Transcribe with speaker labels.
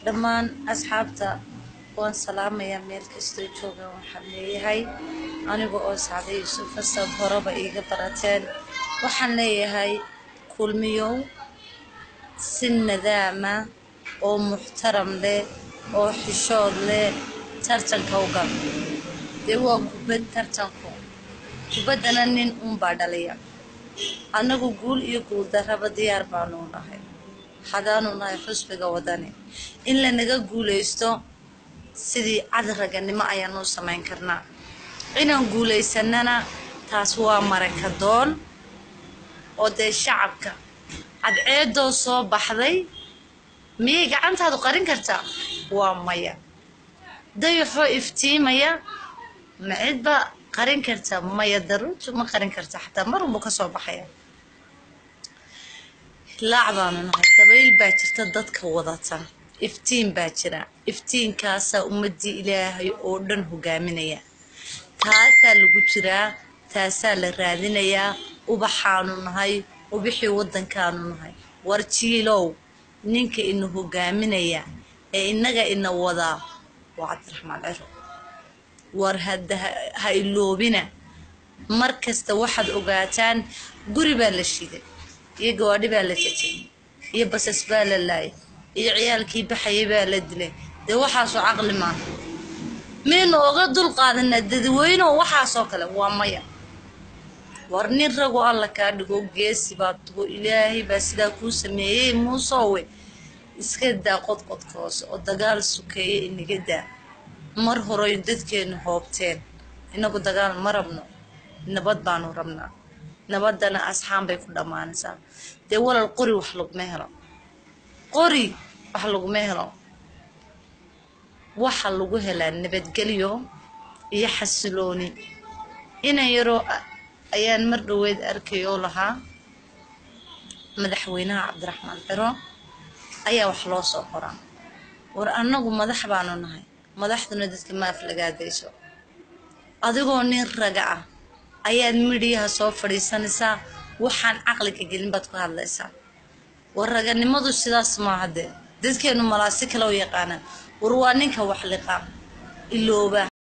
Speaker 1: dhammaan asxaabta waan salaamayaa meel kastoo joogaan waxaan leeyahay aniga oo sacday yuusuf asab horeba iiga barateen waxaan leeyahay kulmiyow si nadaama oo muxtaram leh oo xishood leh tartanka u gal dee waa kubad tartanku kubaddana nin uunbaa dhaliya annagu guul iyo guuldarraba diyaar baanu nahay hadaanu nahay xusbiga wadani in lanaga guulaysto sidii cadraganimo ayaanu u samayn karnaa inaan guulaysanana taas waa marakadoon oo dee shacabka cadceedoo soo baxday miyay gacantaadu qarin kartaa waa maya dayaxoo iftiimaya ma cidba qarin karta maya daruurtu ma qarin karta xataa marunbuu ka soo baxaya hilaac baanu nahay dabayl baa jirta dadka wadata iftiin baa jira iftiinkaasaa ummadii ilaahay oo dhan hogaaminaya taasaa lagu jiraa taasaa la raadinayaa ubaxaanu nahay ubixii waddankaanu nahay war jiilow ninka ina hogaaminaya ee innaga ina wadaa waa cabdiraxmaan ciro war hadda ha iloobina mar kasta waxaad ogaataan guri baa la shiday iyo gawaadhi baa la jajay iyo basas baa la laayay iyo ciyaalkii baxayay baa la dilay dee waxaasoo caqli maaha miyaynu oga dul qaadanaa dadweyneoo waxaasoo kale waa maya war nin ragu alla kaa dhigo geesi baa tugo ilaahay baa sidaa kuu sameeyey muusowe iska daa qodqodka hoose oo dagaal sukeeye inaga daa mar horay dadkeenu hoobteen inagu dagaal ma rabno nabad baanu rabnaa nabaddana asxaan bay ku dhammaanaysaa dee walal qori wax laguma helo qori wax laguma helo waxa lagu helaa nabadgelyo iyo xasilooni inan yaroo ayaan mar dhoweed arkay oo lahaa madaxweynaha cabdiraxmaan ciro ayaa wax loo soo qoraa war annagu madax baanu nahay madaxduna dadka ma aflagaadayso adigoo nin raga ah ayaad midhiyaha soo fadhiisanaysaa waxaan caqliga gelin baad ku hadlaysaa war raganimadu sidaas maaha dee dadkeenu malaasi kale u yaqaanaan war waa ninka wax liqa ilooba